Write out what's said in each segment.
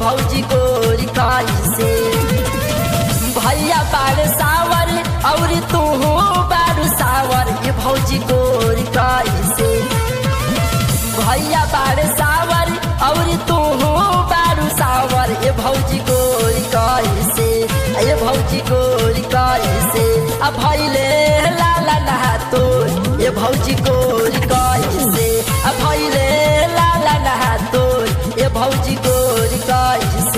भौजी गोरी कैसे भैया बाड़ सावर और तू बारू सावर ये भौजी गोरी कैसे भैया बाड़ सावर और तू बारू सावर ये भौजी गोरी कैसे ये भौजी गोरी कैसे आ भैले लाला नहा तो ये भौजी गोरी कैसे आ भैले लाला नहा तो ये भौजी गोरी कैसे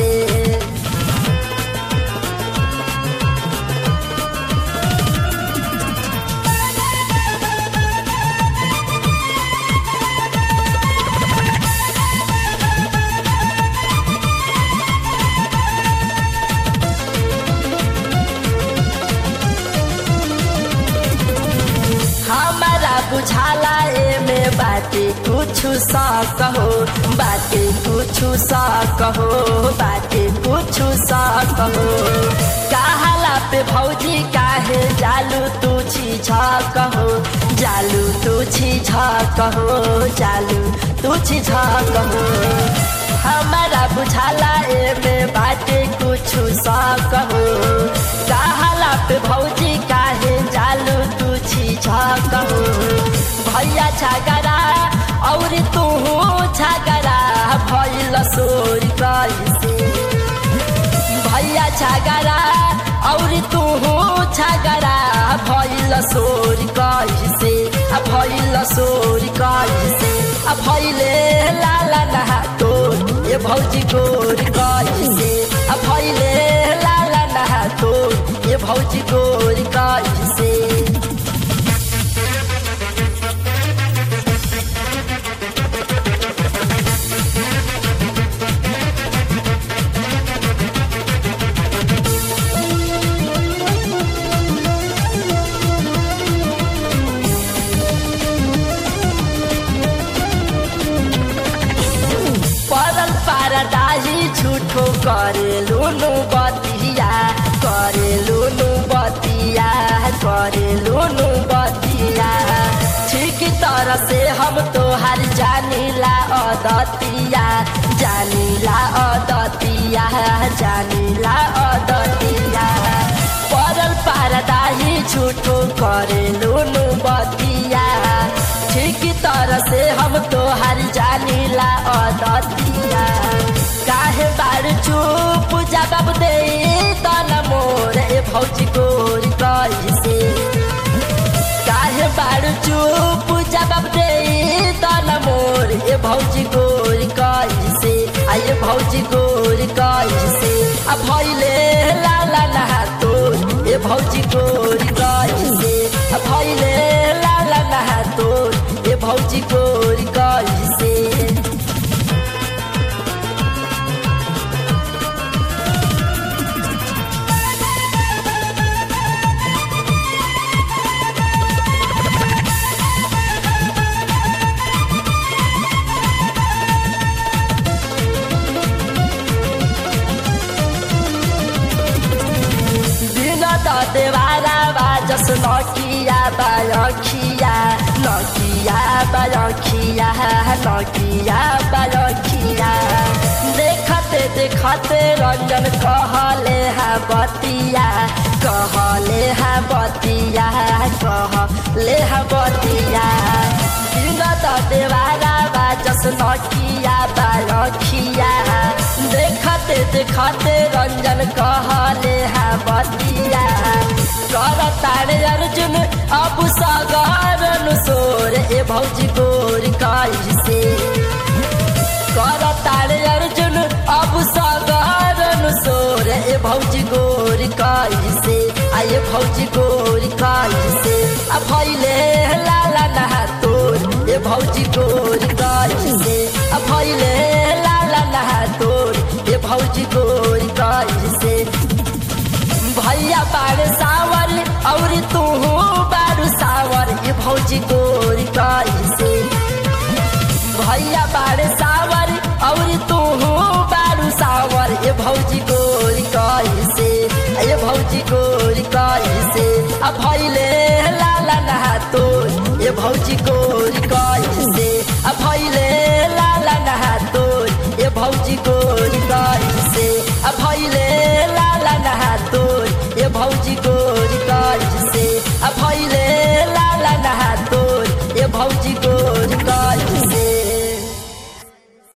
हमारा बुझाला एमे बाटे कुछु सा कहो बाटे कुछु सा कहो बाटे कुछु सा कहो कहाला पे भौजी काहे जालू तू छी झा कहो जालू तू छी झा कहो जालू तू छी झा कहो हमारा बुझाला एमे बाटे कुछु सा कहो कहाला पे भौजी काहे जालू तू छी झा कहो भैया छागरा और तू छागरा भैल सोरी कैसे भैया छागरा और तू छागरा भैल सोरी कैसे आ भैल सोरी कैसे आ भैले लाला नहा तो ये भौजी गोरी कैसे आ भैले लाला नहा तो ये भौजी गोरी कैसे परल पारदाही झूठो करे लुनु बतिया करे लुनु बतिया करे लुनु बतिया ठीक तरह से हम तोहार जानीला अदतिया जानीला अदतिया जानीला अदतिया परल पारदाही झूठो करे लुनु बतिया ठीक तरह से हम तोहार जानीला अदतिया काहे बार चुप जवाब दे तन मोर ए भौजी गोरी कैसे काहे बार चुप जवाब दे तन मोर ए भौजी गोरी कैसे आ ये भौजी गोरी कैसे आ भैले लाला नहा तो ए भौजी गोरी कैसे आ भैले लाला नहा तो ए भौजी गोरी कैसे दिन त देवारा बाजस नकिया बालखिया नकिया बालखिया नकिया बालखिया देखते देखते रंजन कहले हा बतिया कहले हा बतिया कहले हा बतिया दिन त देवारा बाजस नकिया बालखिया देखते देखते रंजन कहले हा बतिया कर तारे अर्जुन अब सागर सोर ए भौजी गोर कैसे कर तारे अर्जुन अब सागर सोर ए भौजी गोर कैसे आ ये भौजी गोर कैसे आ भैले लाला नहा तोर ए भौजी गोर कैसे आ भैले लाला नहा तोर ए भौजी गोर कैसे भैया बाड़ सावर और तू बारू सावर ये भौजी गोरी कैसे भैया बाड़ सावर और तू बारू सावर ये भौजी गोरी कैसे ये भौजी गोरी कैसे आ भैले लाला नहा तो ये भौजी गोरी कैसे आ भैले लाला नहा तो ये भौजी गोरी कैसे आ भैले लाला नहा तोर ए भौजी को